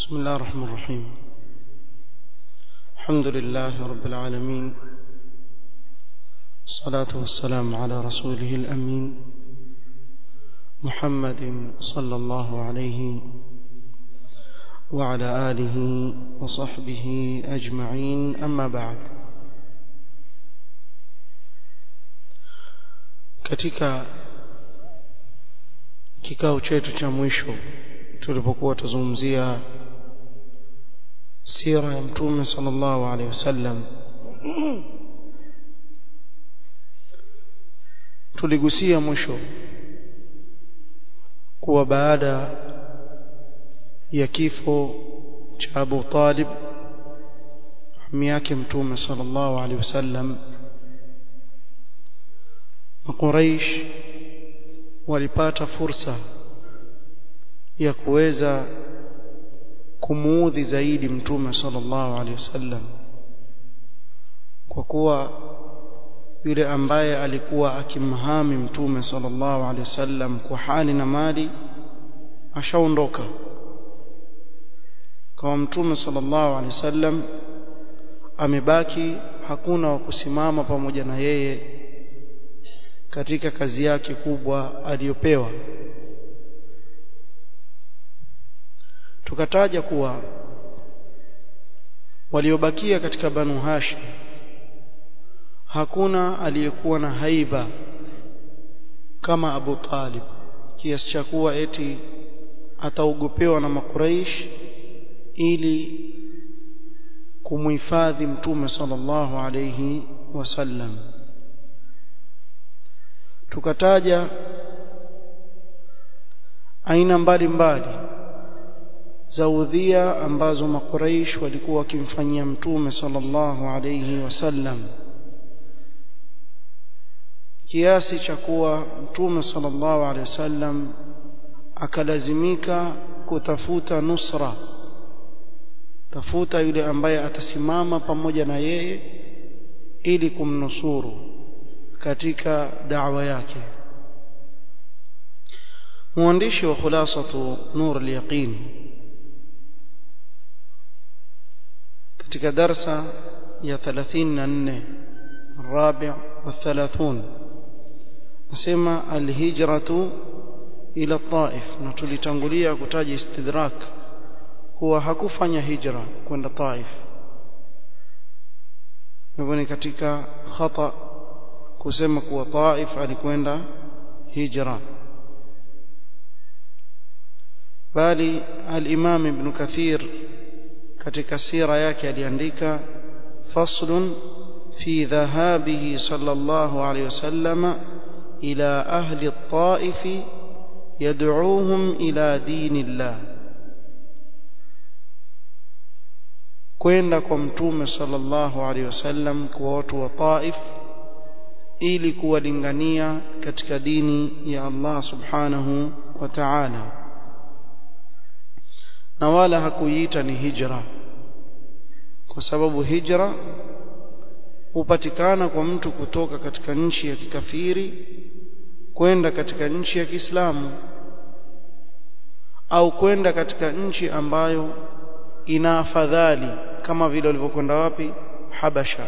بسم الله الرحمن الرحيم الحمد لله رب العالمين الصلاة والسلام على رسوله الأمين محمد صلى الله عليه وعلى آله وصحبه أجمعين أما بعد katika kikao chetu cha mwisho tulipokuwa tuzungumzia sira ya mtume sallallahu alaihi wasallam tuligusia mwisho kuwa baada ya kifo cha Abu Talib ami yake mtume sallallahu alaihi wasallam Quraysh walipata fursa ya kuweza kumuudhi zaidi mtume sallallahu alaihi wasallam kwa kuwa yule ambaye alikuwa akimhami mtume sallallahu alaihi wasallam kwa hali na mali ashaondoka kama mtume sallallahu alaihi wasallam amebaki hakuna wa kusimama pamoja na yeye katika kazi yake kubwa aliyopewa tukataja kuwa waliobakia katika banu hashim hakuna aliyekuwa na haiba kama Abu Talib kiasi cha kuwa eti ataogopewa na makuraish ili kumhifadhi mtume sallallahu alayhi wasallam tukataja aina mbalimbali za udhia ambazo makuraish walikuwa wakimfanyia mtume sallallahu alayhi wasallam kiasi cha kuwa mtume sallallahu alaihi wasallam akalazimika kutafuta nusra tafuta yule ambaye atasimama pamoja na yeye ili kumnusuru katika da'wa yake mwandishi wa khulasatu nur al-yaqin katika darsa ya 34 الرابع والثلاثون nasema alhijratu ila taif na tulitangulia kutaja istidrak kuwa hakufanya hijra kwenda taif hivyo ni katika khata kusema kuwa taif alikwenda hijra bali al-imam ibn kathir katika sira yake aliandika faslun في ذهابه صلى الله عليه وسلم إلى أهل الطائف يدعوهم إلى دين الله kwenda kwa mtume sallallahu alaihi wasallam kwa watu wa Taif ili kuwalingania katika dini ya Allah subhanahu wa ta'ala na wala hakuiita ni hijra kwa sababu hijra hupatikana kwa mtu kutoka katika nchi ya kikafiri kwenda katika nchi ya Kiislamu au kwenda katika nchi ambayo ina afadhali kama vile walivyokwenda wapi Habasha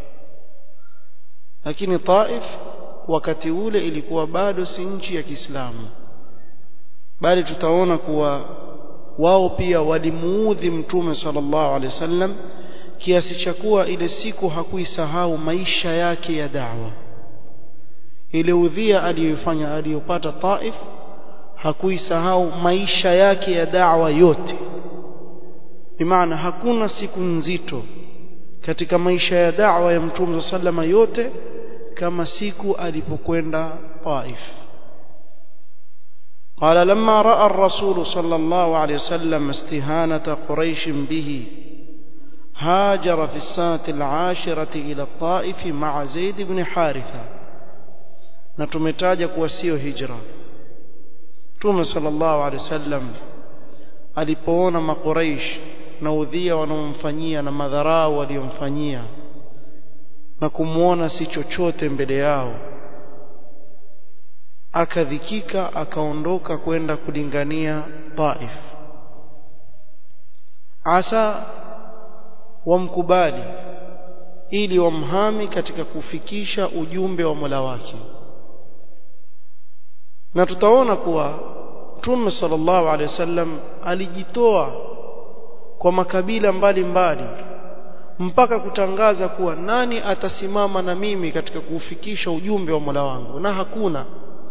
lakini Taif wakati ule ilikuwa bado si nchi ya Kiislamu bali tutaona kuwa wao pia walimuudhi mtume sallallahu alaihi wasallam kiasi cha kuwa ile siku hakuisahau maisha yake ya da'wa ile udhia aliyofanya aliyopata Taif hakuisahau maisha yake ya da'wa yote bimaana hakuna siku nzito katika maisha ya da'wa ya Mtume sallama yote kama siku alipokwenda Taif قال لما راى الرسول صلى الله عليه وسلم استهانه قريش به هاجر في السنة العاشرة إلى الطائف مع زيد بن حارثة نتمتاج كوسيو هجرة توم صلى الله عليه وسلم alipoona makuraish na udhia wanaomfanyia na madharau waliomfanyia na kumwona si chochote mbele yao akadhikika akaondoka kwenda kulingania Taif asa wamkubali ili wamhami katika kufikisha ujumbe wa Mola wake na tutaona kuwa Mtume sallallahu alaihi wasallam alijitoa kwa makabila mbalimbali mbali, mpaka kutangaza kuwa nani atasimama na mimi katika kuufikisha ujumbe wa Mola wangu na hakuna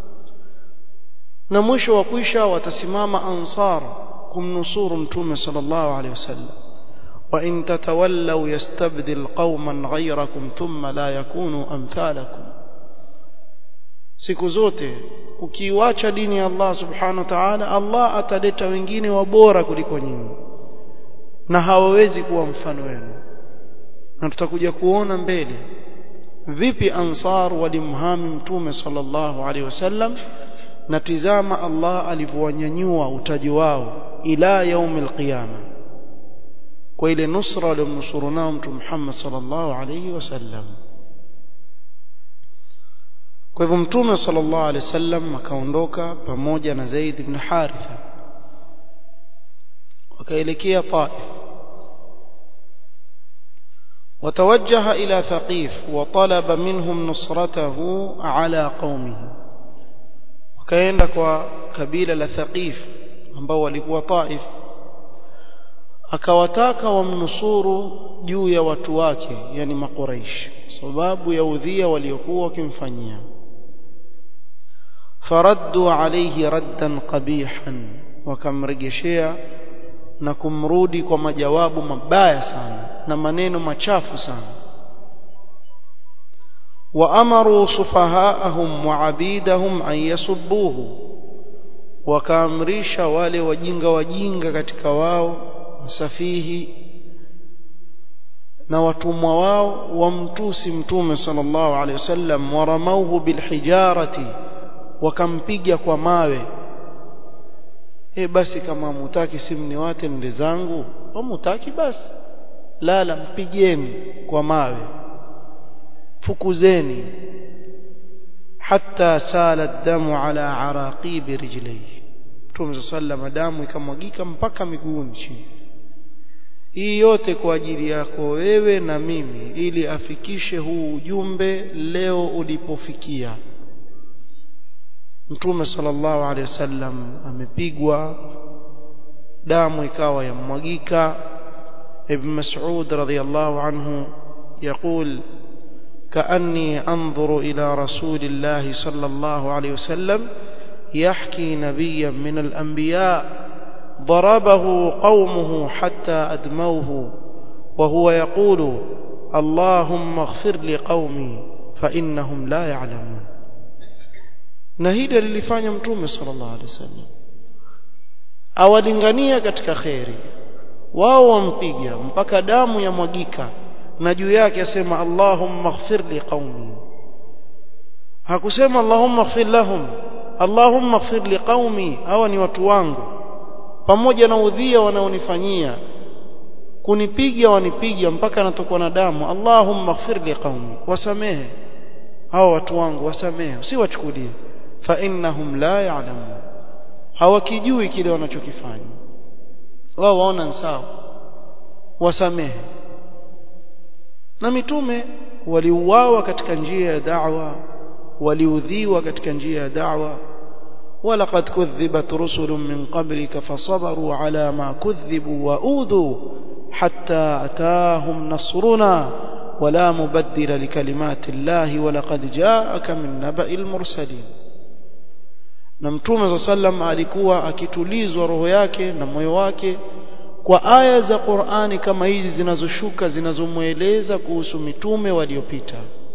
na mwisho wa kwisha watasimama ansar kumnusuru mtume sallallahu alaihi wasallam wa in tatawallaw yastabdil qauman ghayrakum thumma la yakunu amthalakum siku zote ukiiacha dini ya Allah subhanahu wa ta'ala Allah ataleta wengine wabora kuliko nyinyi na hawawezi kuwa mfano wenu na tutakuja kuona mbele vipi ansar walimhami mtume sallallahu alaihi wasallam na tizama Allah alivyowanyanyua utaji wao ila yaumil qiyama kwa ile nusra aliyomnusuru nao mtume Muhammad sallallahu alaihi wasallam kwa hivyo mtume sallallahu alaihi wasallam akaondoka pamoja na Zaid ibn Haritha wakaelekea Taif وتوجه إلى ثقيف وطلب منهم نصرته على قومه وكاenda kwa kabila la Thaqif ambao walikuwa Taif akawataka wamnusuru juu ya watu wake yani makuraish sababu ya udhia waliokuwa wakimfanyia faraddu alayhi raddan qabihan wakamrejeshea na kumrudi kwa majawabu mabaya sana na maneno machafu sana وأمروا سفهاءهم وعبيدهم أن يسبوه wakaamrisha wale wajinga wajinga katika wao safihi na watumwa wao wamtusi mtume sallallahu alaihi wasallam waramauhu bilhijarati wakampiga kwa mawe e basi kama mutaki simniwate nde zangu mutaki basi lala mpigeni kwa mawe fukuzeni hatta sala damu ala araqibi rijlihi Mtume sallam damu ikamwagika mpaka miguuni chini hii yote kwa ajili yako wewe na mimi ili afikishe huu ujumbe leo ulipofikia Mtume sallallahu alaihi wasallam amepigwa damu ikawa yamwagika Ibn Mas'ud radhiyallahu anhu يقول كأني أنظر إلى رسول الله صلى الله عليه وسلم يحكي نبيا من الأنبياء ضربه قومه حتى أدموه وهو يقول اللهم اغفر لقومي فإنهم لا يعلمون نهيد للفاني متومي صلى الله عليه وسلم awalingania katika kheri wao wampiga mpaka damu yamwagika na juu yake asema Allahumma ighfir li qaumi hakusema Allahumma ighfir lahum Allahumma ighfir li qaumi hawa ni watu wangu pamoja na udhia wanaonifanyia kunipiga wanipiga mpaka natokwa na damu Allahumma ighfir li qaumi wasamehe hawa watu wangu wasamehe usiwachukulie fa innahum la ya'lamun hawakijui kile wanachokifanya wao waona sawa wasamehe na mitume waliuawa katika njia ya da'wa waliudhiwa katika njia ya da'wa ولقد كذبت رسل من قبلك فصبروا على ما كذبوا وأوذوا حتى أتاهم نصرنا ولا مبدل لكلمات الله ولقد جاءك من نبأ المرسلين na mtume za sallam alikuwa akitulizwa roho yake na moyo wake kwa aya za Qur'ani kama hizi zinazoshuka zinazomweleza kuhusu mitume waliopita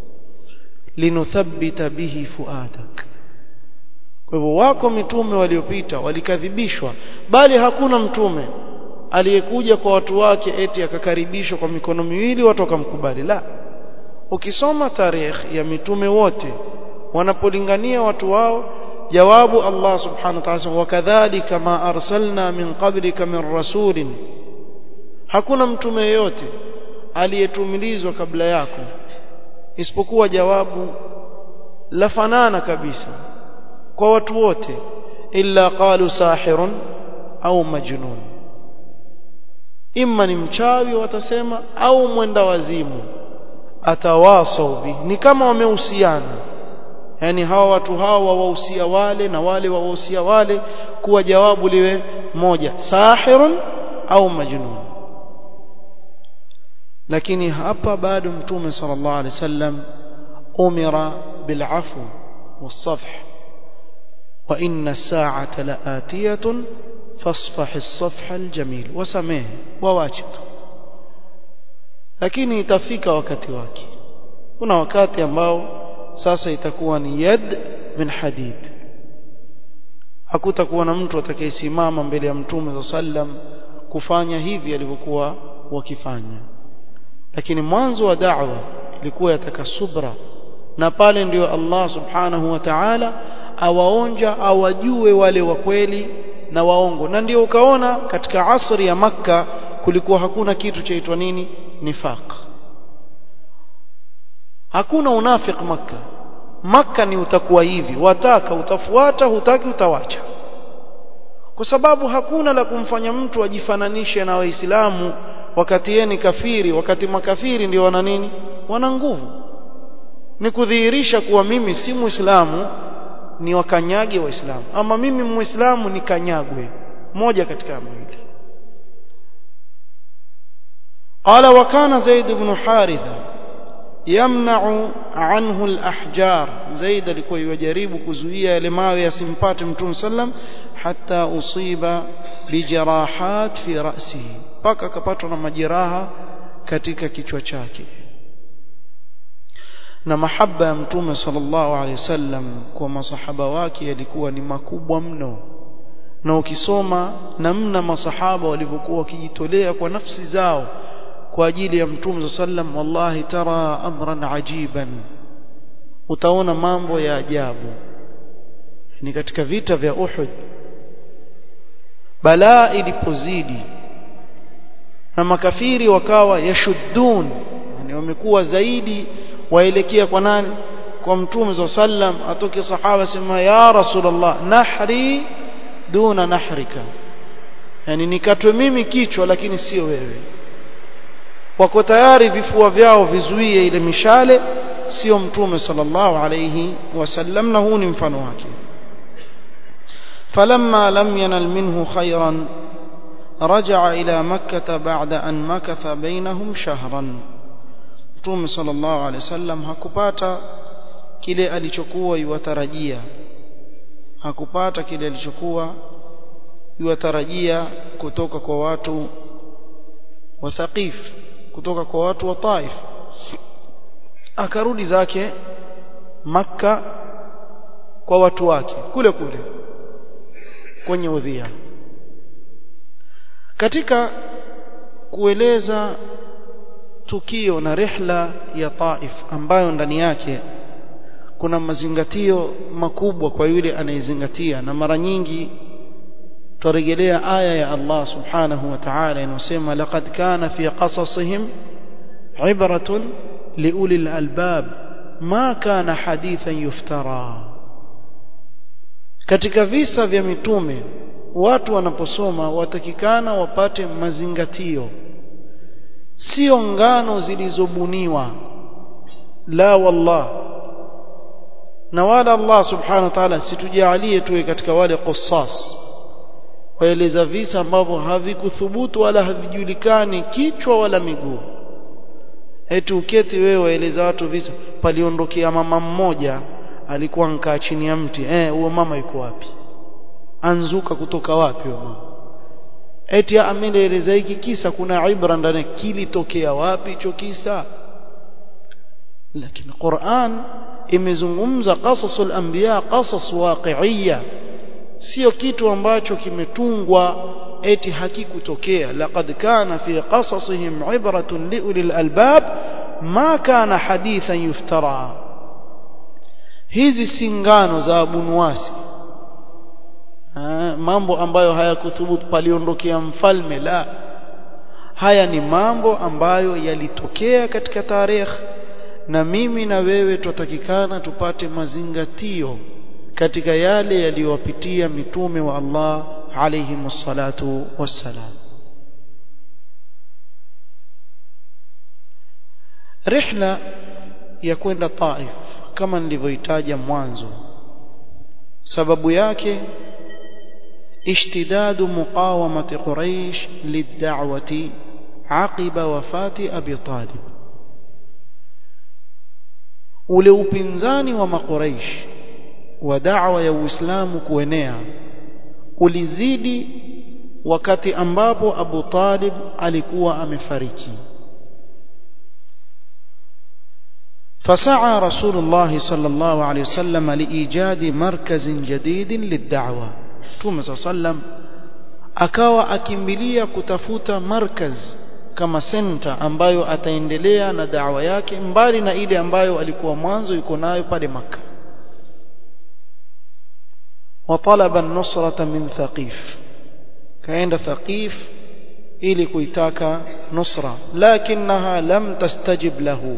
linuthabbita bihi fuadak kwa hivyo wako mitume waliopita walikadhibishwa bali hakuna mtume aliyekuja kwa watu wake eti akakaribishwa kwa mikono miwili watu wakamkubali la ukisoma tarehe ya mitume wote wanapolingania watu wao jawabu Allah subhanahu wa ta'ala wakadhalika ma arsalna min qablika min rasulin hakuna mtume yeyote aliyetumilizwa kabla yako isipokuwa jawabu la fanana kabisa kwa watu wote illa qalu sahirun au majnun imma ni mchawi watasema au mwenda wazimu atawasau bi ni kama wamehusiana yani hawa watu hawa wawahusia wale na wale wawahusia wale kuwa jawabu liwe moja sahirun au majnun lakini hapa bado mtume sallallahu alaihi wasallam umira bil'afu was-safh wa inna as-sa'ata la'atiyatun fasfah as-safh al-jamil wasamehe wawache tu lakini itafika wakati wake kuna wakati ambao sasa itakuwa ni yad min hadid hakutakuwa na mtu atakayesimama mbele ya mtume sallam kufanya hivi alivyokuwa wakifanya lakini mwanzo wa da'wa ilikuwa yataka subra na pale ndio Allah subhanahu wa ta'ala awaonja awajue wale wa kweli na waongo na ndio ukaona katika asri ya makka kulikuwa hakuna kitu chaitwa nini nifaq hakuna unafik makka makka ni utakuwa hivi wataka utafuata hutaki utawacha kwa sababu hakuna la kumfanya mtu ajifananishe na waislamu wakati yeye ni kafiri wakati makafiri ndio wana nini wana nguvu ni kudhihirisha kuwa mimi si muislamu ni wakanyage waislamu ama mimi muislamu ni kanyagwe moja katika mawili قال وكان زيد بن حارثة يمنع عنه الأحجار زيد alikuwa yajaribu kuzuia yale mawe yasimpate mtume sallam hatta usiba bijarahat fi ra'sihi paka akapatwa na majeraha katika kichwa chake na mahaba ya mtume sallallahu alaihi wasallam kwa masahaba wake yalikuwa ni makubwa mno na ukisoma namna masahaba walivyokuwa wakijitolea kwa nafsi zao kwa ajili ya mtume sallam wallahi tara amran ajiban utaona mambo ya ajabu ni katika vita vya Uhud balaa ilipozidi na makafiri wakawa yashuddun yani wamekuwa zaidi waelekea kwa nani kwa mtume sallam atoke sahaba sema ya rasulullah nahri duna nahrika yani nikatwe mimi kichwa lakini sio wewe wako tayari vifua vyao vizuie ile mishale sio mtume sallallahu alayhi wasallam na huu ni mfano wake فلما لم ينل منه خيرا رجع إلى مكة بعد أن مكث بينهم شهرا mtume sallallahu alaihi wasallam hakupata kile alichokuwa yuwatarajia hakupata kile alichokuwa yuwatarajia kutoka kwa watu wa Thaqif kutoka kwa watu wa Taif akarudi zake Makka kwa watu wake kule kule kwenye udhia katika kueleza tukio na rihla ya Taif ambayo ndani yake kuna mazingatio makubwa kwa yule anayezingatia na mara nyingi turejelea aya ya Allah subhanahu wa ta'ala inasema laqad kana fi qasasihim ibratun liulil albab ma kana hadithan yuftara katika visa vya mitume watu wanaposoma watakikana wapate mazingatio sio ngano zilizobuniwa la wallah na wala Allah subhanahu wa ta'ala situjalie tuwe katika wale qissas waeleza visa ambavyo havikuthubutu wala havijulikani kichwa wala miguu eti uketi wewe waeleza watu visa paliondokea mama mmoja alikuwa nkaa chini ya mti eh huyo mama yuko wapi anzuka kutoka wapi huyo mama eti amenieleza hiki kisa kuna ibra ndani kilitokea wapi hicho kisa lakini Qur'an imezungumza qasasul anbiya qasas waqi'iyya sio kitu ambacho kimetungwa eti hakikutokea laqad kana fi qasasihim ibratun liulil albab ma kana hadithan yuftara hizi singano za abunuwasi mambo ambayo hayakuthubutu paliondokea mfalme la haya ni mambo ambayo yalitokea katika tarehe na mimi na wewe tutatakikana tupate mazingatio katika yale yaliyowapitia mitume wa Allah alayhi wassalatu wassalam rihla ya kwenda Taif kama nilivyoitaja mwanzo sababu yake اشتداد مقاومة قريش للدعوة عقب وفاة أبي طالب ule upinzani wa makuraish wa da'wa ya Uislamu kuenea ulizidi wakati ambapo Abu Talib alikuwa amefariki فسعى رسول الله صلى الله عليه وسلم لإيجاد مركز جديد للدعوة Mtume صلى الله عليه وسلم akawa akimbilia kutafuta markaz kama center ambayo ataendelea na da'wa yake mbali na ile ambayo alikuwa mwanzo yuko nayo pale maka وطلب النصرة من ثقيف كاين ثقيف ili kuitaka nusra lakinaha lam tastajib lahu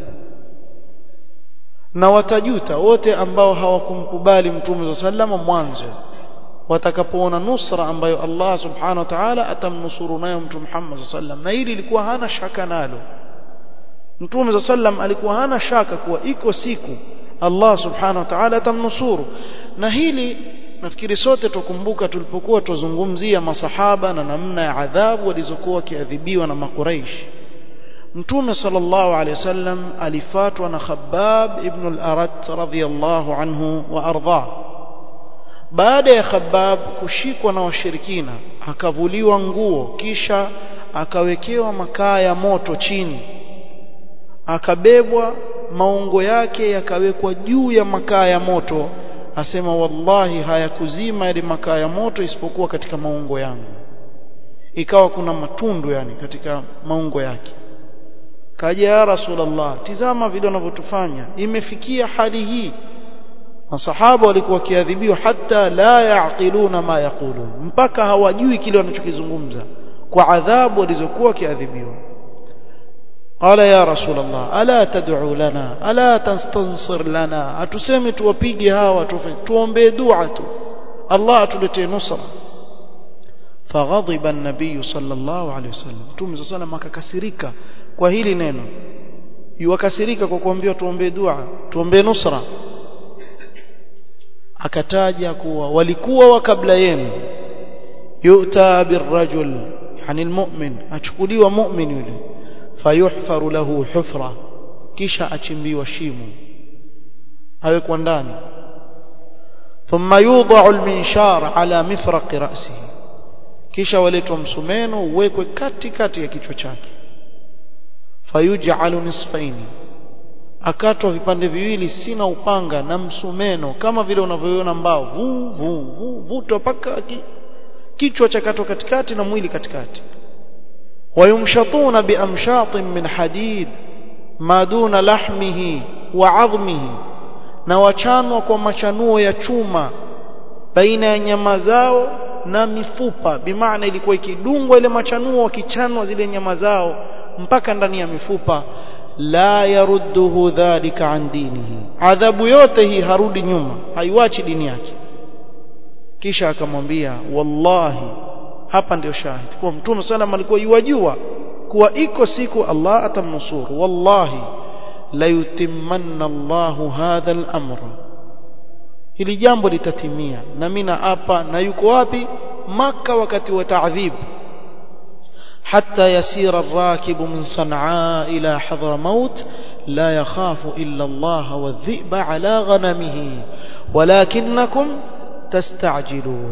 na watajuta wote ambao hawakumkubali mtume sallallahu mwanzo watakapoona nusra ambayo Allah subhanahu wa ta'ala atamnusuru nayo mtume Muhammad sallallahu na hili lilikuwa hana shaka nalo mtume sallallahu alikuwa hana shaka kuwa iko siku Allah subhanahu wa ta'ala atamnusuru na hili nafikiri sote tukumbuka tulipokuwa tuzungumzia masahaba na namna ya adhabu walizokuwa wakiadhibiwa na makuraish mtume sallallahu alaihi wasallam alifatwa na Khabbab ibn al-Arat radhiyallahu anhu wa ardha baada ya Khabbab kushikwa na washirikina akavuliwa nguo kisha akawekewa makaa ya moto chini akabebwa maungo yake yakawekwa juu ya makaa ya moto asema wallahi hayakuzima yale makaa ya moto isipokuwa katika maungo yangu ikawa kuna matundu yani katika maungo yake kaja ya rasulullah tizama vile wanavyotufanya imefikia hali hii masahaba walikuwa wakiadhibiwa hata la yaqiluna ma yaqulun mpaka hawajui kile wanachokizungumza kwa adhabu walizokuwa wakiadhibiwa قال يا رسول الله الا تدعو لنا الا تستنصر لنا atuseme tuwapige hawa tuombe dua tu Allah atuletee nusra فغضب النبي صلى الله عليه وسلم Mtume صلى الله عليه وسلم akakasirika kwa hili neno yuwakasirika kwa kuambiwa tuombe dua tuombe nusra akataja kuwa walikuwa wa kabla yenu yu'ta birrajul yani almu'min achukuliwa mu'min yule fayuhfaru lahu hufra kisha achimbiwa shimo awekwa ndani thumma yudha'u alminshar ala mifraq ra'sihi kisha waletwa msumeno uwekwe katikati ya kichwa chake fayuj'alu nisfaini akatwa vipande viwili sina upanga na msumeno kama vile unavyoona mbao vu vu vu vuto paka ki, kichwa cha kato katikati na mwili katikati ويمشطون بأمشاط من حديد ما دون لحمه وعظمه na wachanwa kwa machanuo ya chuma baina ya nyama zao na mifupa bimaana ilikuwa ikidungwa ile machanuo wakichanwa zile nyama zao mpaka ndani ya mifupa la yarudduhu dhalika an dinihi adhabu yote hii harudi nyuma haiwachi dini yake kisha akamwambia wallahi hapa ndio shahidi kwa mtume sallam alikuwa yuwajua kuwa iko siku Allah atamnusuru wallahi la yutimmanna Allahu hadha al-amr hili jambo litatimia na mimi hapa na yuko wapi maka wakati wa ta'dhib حتى يسير الراكب من صنعاء إلى حضرموت لا يخاف إلا الله والذئب على غنمه ولكنكم تستعجلون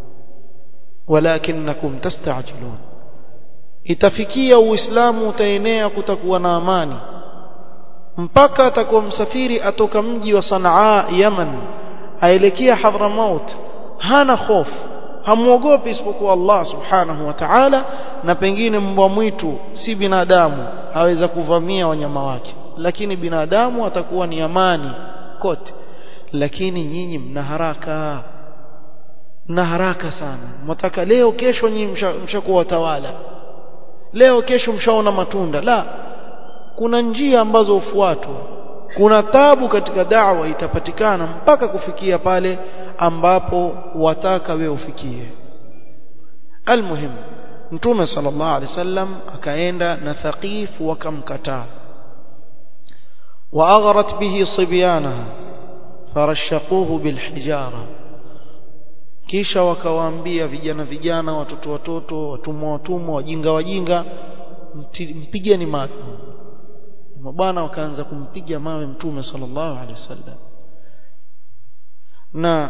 ولكنكم تستعجلون itafikia uislamu utaenea kutakuwa na amani mpaka atakuwa msafiri atoka mji wa Sanaa Yaman aelekea Hadramaut hana hofu hamuogopi isipokuwa Allah subhanahu wa ta'ala na pengine mbwa mwitu si binadamu aweza kuvamia wanyama wake lakini binadamu atakuwa ni amani kote lakini nyinyi mna haraka mna haraka sana mtaka leo kesho nyinyi mshakuwa watawala leo kesho mshaona matunda la kuna njia ambazo ufuatwa kuna tabu katika da'wa itapatikana mpaka kufikia pale ambapo wataka wewe ufikie almuhim mtume sallallahu alaihi wasallam akaenda na thaqif wakamkataa واغرت به صبيانها فرشقوه بالحجاره kisha wakawaambia vijana vijana watoto watoto watumwa watumwa wajinga wajinga mpigeni mawe mabwana wakaanza kumpiga mawe mtume sallallahu alaihi wasallam na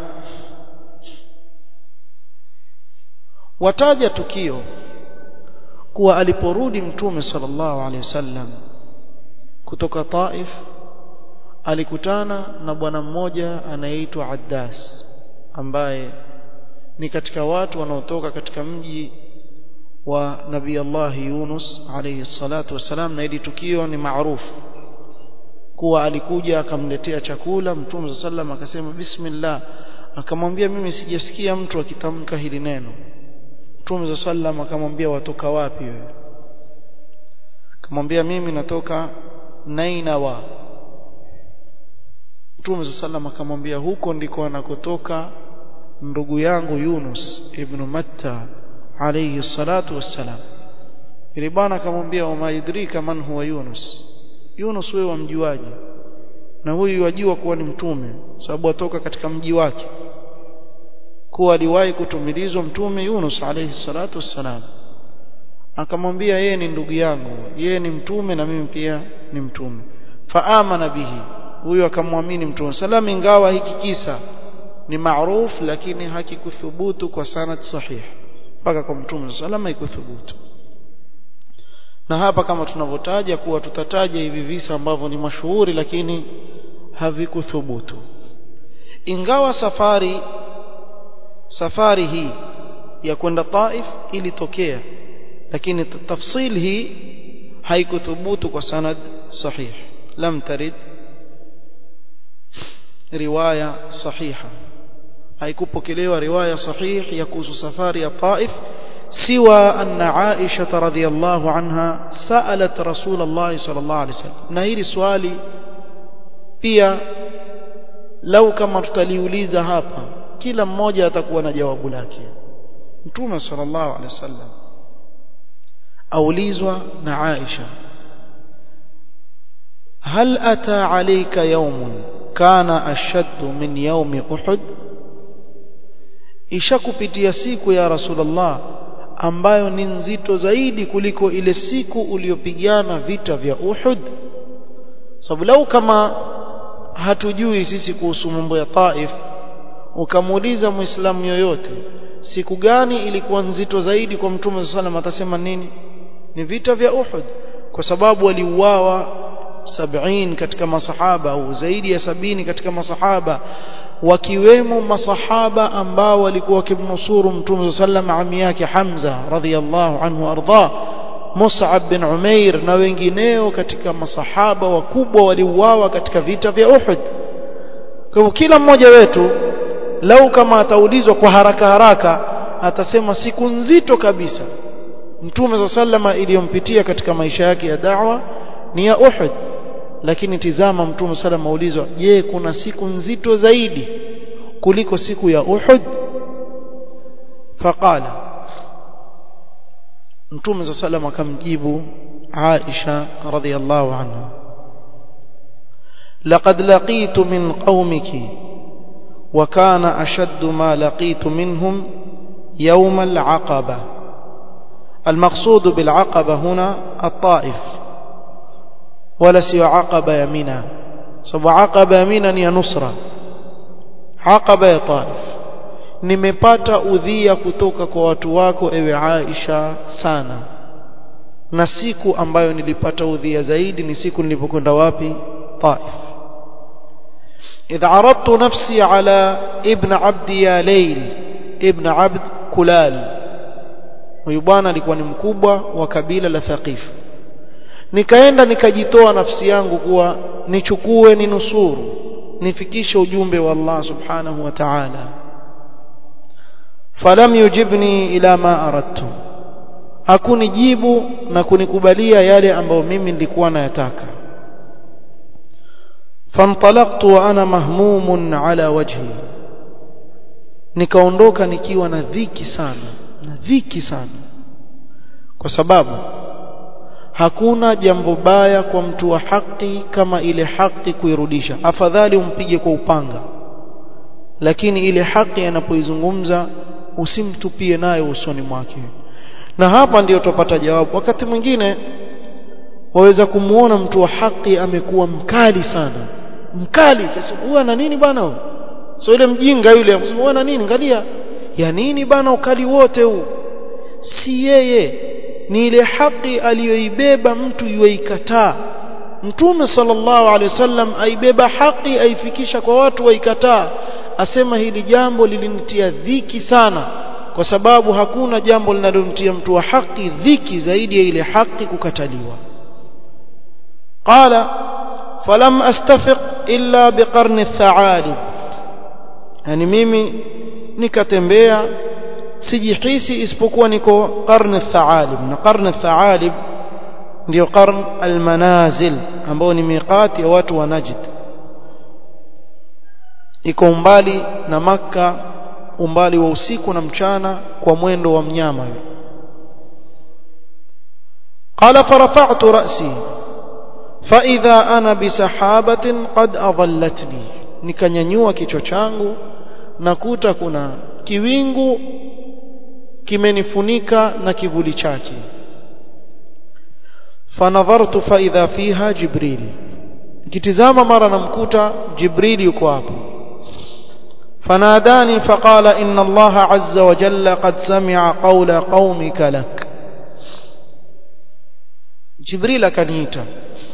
wataja tukio kuwa aliporudi mtume sallallahu alaihi wasallam kutoka Taif alikutana na bwana mmoja anayeitwa Addas ambaye ni katika watu wanaotoka katika mji wa Nabii Allah Yunus alayhi salatu wasalam na hili tukio ni maarufu kuwa alikuja akamletea chakula Mtume sallam akasema bismillah akamwambia mimi sijasikia mtu akitamka hili neno Mtume sallam akamwambia watoka wapi wewe akamwambia mimi natoka Nainawa Mtume sallam akamwambia huko ndiko anakotoka ndugu yangu Yunus ibn Matta alayhi salatu wassalam ili bwana akamwambia wama yudrika man huwa Yunus Yunus wewe wamjuaje na huyu wajua kuwa ni mtume sababu atoka katika mji wake kuwa aliwahi kutumilizwa mtume Yunus alayhi salatu wassalam akamwambia yeye ni ndugu yangu yeye ni mtume na mimi pia ni mtume faamana bihi huyu akamwamini mtume salam ingawa hiki kisa ni maarufu lakini hakikuthubutu kwa sanad sahih mpaka kwa mtume salama ikuthubutu na hapa kama tunavyotaja kuwa tutataja hivi visa ambavyo ni mashuhuri lakini havikuthubutu ingawa safari safari hii ya kwenda Taif ilitokea lakini tafsil hii haikuthubutu kwa sanad sahih lam tarid riwaya sahiha haikupokelewa riwaya sahih ya kuhusu safari ya Taif siwa anna Aisha radhiyallahu anha saalat Rasulullah sallallahu alaihi wasallam na hili swali pia lau kama tutaliuliza hapa kila mmoja atakuwa na jawabu lake Mtume sallallahu alaihi wasallam aulizwa na Aisha هل أتى عليك يوم كان أشد من يوم أحد ishakupitia siku ya Rasulullah ambayo ni nzito zaidi kuliko ile siku uliyopigana vita vya Uhud sababu lau kama hatujui sisi kuhusu mambo ya Taif ukamuuliza muislamu yoyote siku gani ilikuwa nzito zaidi kwa mtume sallam atasema nini ni vita vya Uhud kwa sababu waliuawa sabini katika masahaba au zaidi ya sabini katika masahaba wakiwemo masahaba ambao walikuwa wakimnusuru mtume sallam ami yake Hamza radhiyallahu anhu arda Mus'ab bin Umair na wengineo katika masahaba wakubwa waliuawa katika vita vya Uhud kwa hivyo kila mmoja wetu lau kama ataulizwa kwa haraka haraka atasema siku nzito kabisa mtume sallama iliyompitia katika maisha yake ya da'wa ni ya Uhud lakini tizama mtume sallama aulizwa je kuna siku nzito zaidi kuliko siku ya Uhud faqala mtume sallama akamjibu Aisha radhiyallahu anha لقد لقيت من قومك وكان أشد ما لقيت منهم يوم العقبة المقصود بالعقبة هنا الطائف ولا سوى عقبة يمينا سوى عقبة يمينا يا نصرة عقبة يا طائف nimepata udhia kutoka kwa watu wako ewe Aisha sana na siku ambayo nilipata udhia zaidi ni siku nilipokwenda wapi Taif إذ عرضت نفسي على ابن عبد يا ليل ابن عبد كلال huyu bwana alikuwa ni mkubwa wa kabila la Thaqif nikaenda nikajitoa nafsi yangu kuwa nichukue ninusuru nifikishe ujumbe wa Allah subhanahu wa ta'ala falam yujibni ila ma aradtu hakunijibu na kunikubalia yale ambayo mimi nilikuwa nayataka فانطلقت وانا مهموم على وجهي nikaondoka nikiwa na dhiki sana na dhiki sana kwa sababu hakuna jambo baya kwa mtu wa haki kama ile haki kuirudisha afadhali umpige kwa upanga lakini ile haki anapoizungumza usimtupie nayo usoni mwake na hapa ndiyo tupata jawabu wakati mwingine waweza kumuona mtu wa haki amekuwa mkali sana mkali huyu ana nini bana so ile mjinga yule akasema ana nini angalia ya nini bana ukali wote huu si yeye ni ile haki aliyoibeba mtu yuikataa mtume sallallahu alaihi wasallam aibeba haki aifikisha kwa watu waikataa asema hili jambo lilinitia dhiki sana kwa sababu hakuna jambo linalomtia mtu wa haki dhiki zaidi ya ile haki kukataliwa qala falam astafiq illa biqarni tha'alib yani mimi nikatembea sijihisi isipokuwa niko qarni tha'alib na qarni tha'alib ndio qarn almanazil ambao ni miqati ya watu wa Najd iko umbali na maka umbali wa usiku na mchana kwa mwendo wa mnyama قال فرفعت رأسي فإذا أنا بسحابة قد أظلتني nikanyanyua kichwa changu nakuta kuna kiwingu kimenifunika na kivuli chake fanadhartu fa idha fiha jibril nikitizama mara namkuta jibril yuko hapo فناداني فقال إن الله عز وجل قد سمع قول قومك لك جبريل akaniita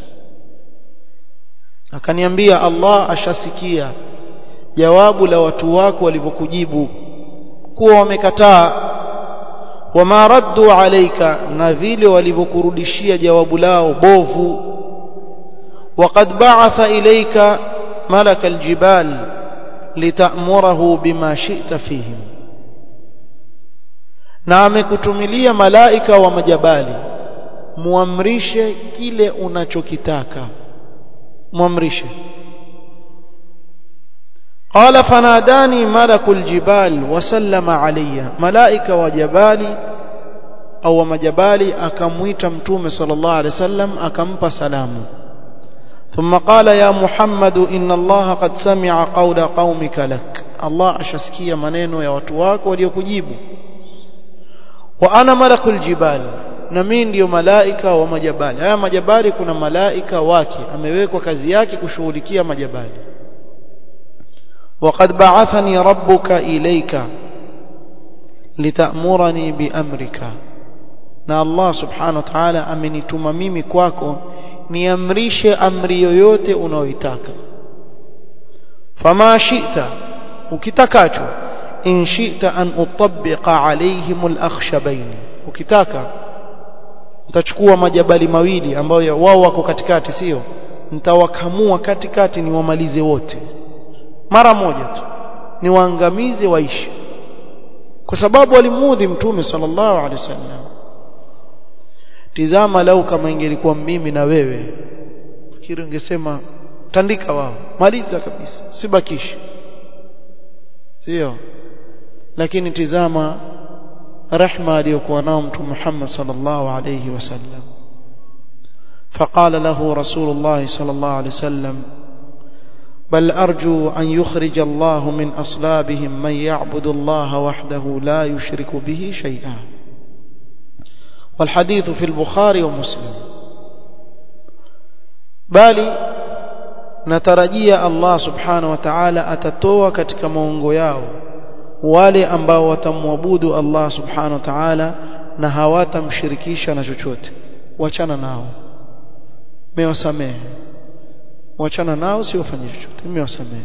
akaniambia Allah ashasikia jawabu la watu wako walivyokujibu kuwa wamekataa wama raddu alayka na vile walivyokurudishia jawabu lao bovu وقد بعث إليك ملك الجبال لتأمره بما شئت فيهم na amekutumilia malaika wa majabali muamrishe kile unachokitaka muamrishe qala fanadani malakul jibal wasallama alayya malaika wa jabali au wa majabali akamwita mtume sallallahu alaihi wasallam akampa salamu ثم قال يا محمد إن الله قد سمع قول قومك لك الله أشسكي منينو يا وتواك وليكجيب وأنا ملك الجبال نمين ديو ملائكة ومجبال هيا مجبال كنا ملائكة واكي أمewekwa kazi yake kushughulikia majabali وقد بعثني ربك إليك لتأمرني بأمرك na Allah subhanahu wa ta'ala amenituma mimi kwako niamrishe amri yoyote unayoitaka fama shi'ta ukitakacho in shi'ta an utabbiqa alaihim al-akhshabain ukitaka utachukua majabali mawili ambayo wao wako katikati sio nitawakamua katikati niwamalize wote mara moja tu niwaangamize waishi kwa sababu walimuudhi mtume sallallahu alaihi wasallam tizama lau kama ingelikuwa mimi na wewe fikiri ungesema tandika wao maliza kabisa sibakishi sio lakini tizama rehma aliyokuwa nao mtume Muhammad sallallahu alayhi wasallam فقال له رسول الله صلى الله عليه وسلم بل أرجو أن يخرج الله من أصلابهم من يعبد الله وحده لا يشرك به شيئا والحديث في البخاري ومسلم bali natarajia Allah subhanahu wa ta'ala atatoa katika maungo yao wale ambao watamwabudu Allah subhanahu wa ta'ala na hawatamshirikisha na chochote wachana nao mewasamehe wachana nao si wafanye chochote mewasamehe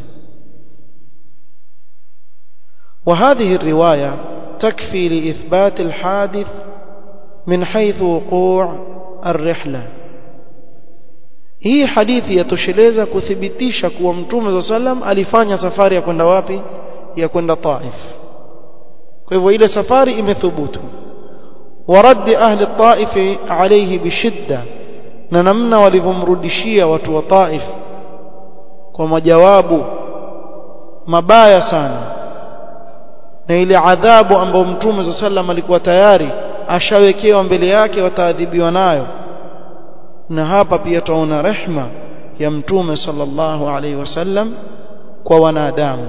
وهذه الرواية تكفي لإثبات الحادث من حيث وقوع الرحلة hii hadithi yatosheleza kuthibitisha kuwa mtume za sallam alifanya safari ya kwenda wapi ya kwenda Taif kwa hivyo ile safari imethubutu warad ahli Taif alayhi bishidda na namna walivyomrudishia watu wa Taif kwa majawabu mabaya sana na ile adhabu ambayo mtume za sallam alikuwa tayari ashawekewa mbele yake wataadhibiwa nayo na hapa pia tunaona rehma ya mtume sallallahu alaihi wasallam kwa wanadamu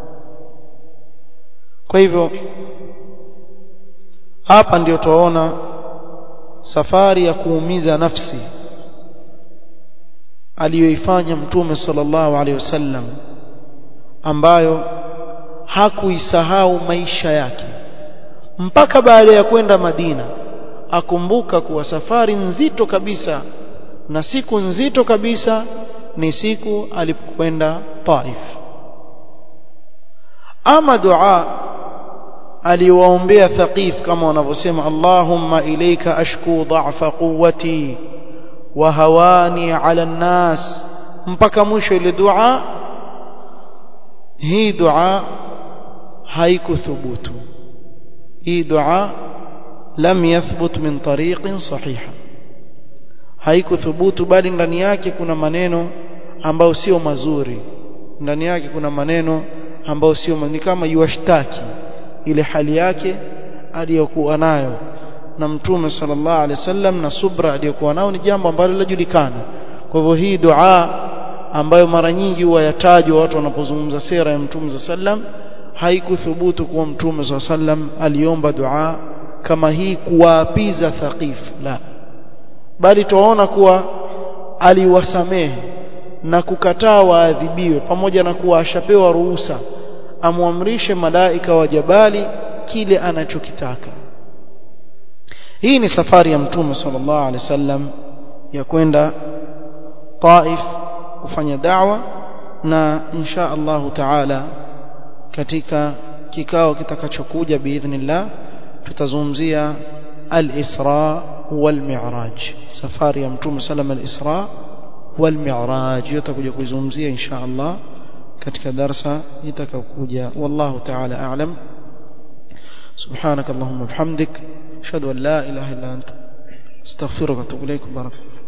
kwa hivyo hapa ndio tunaona safari ya kuumiza nafsi aliyoifanya mtume sallallahu alaihi wasallam ambayo hakuisahau maisha yake mpaka baada ya kwenda Madina akumbuka kuwa safari nzito kabisa na siku nzito kabisa ni siku alipokwenda Taif ama dua aliwaombea Thaqif kama wanavyosema Allahumma ilayka ashku dha'fa quwwati wa hawani 'ala an-nas mpaka mwisho ile dua hii dua haikuthubutu hii dua lam yathbut min tariqin sahiha haikuthubutu bali ndani yake kuna maneno ambayo sio mazuri ndani yake kuna maneno ambayo sio ni kama yuashtaki ile hali yake aliyokuwa nayo na mtume sallallahu alaihi wasallam na subra aliyokuwa nayo ni jambo ambalo linajulikana kwa hivyo hii dua ambayo mara nyingi huwa yatajwa watu wanapozungumza sera ya mtume sallam haikuthubutu kuwa mtume sallam aliomba dua kama hii kuwaapiza thaqif la bali tuwaona kuwa aliwasamehe na kukataa waadhibiwe pamoja na kuwa ashapewa ruhusa amwamrishe malaika wa jabali kile anachokitaka hii ni safari ya mtume sallallahu alaihi wasallam ya kwenda Taif kufanya da'wa na insha Allahu taala katika kikao kitakachokuja biidhnillah tutazungumzia al-Isra wal-Mi'raj safari ya mtume sallam al-Isra wal-Mi'raj tutakuja kuizungumzia insha Allah katika darasa itakayokuja wallahu ta'ala a'lam سبحانك اللهم وبحمدك اشهد ان لا اله الا انت استغفرك واتوب اليك بارك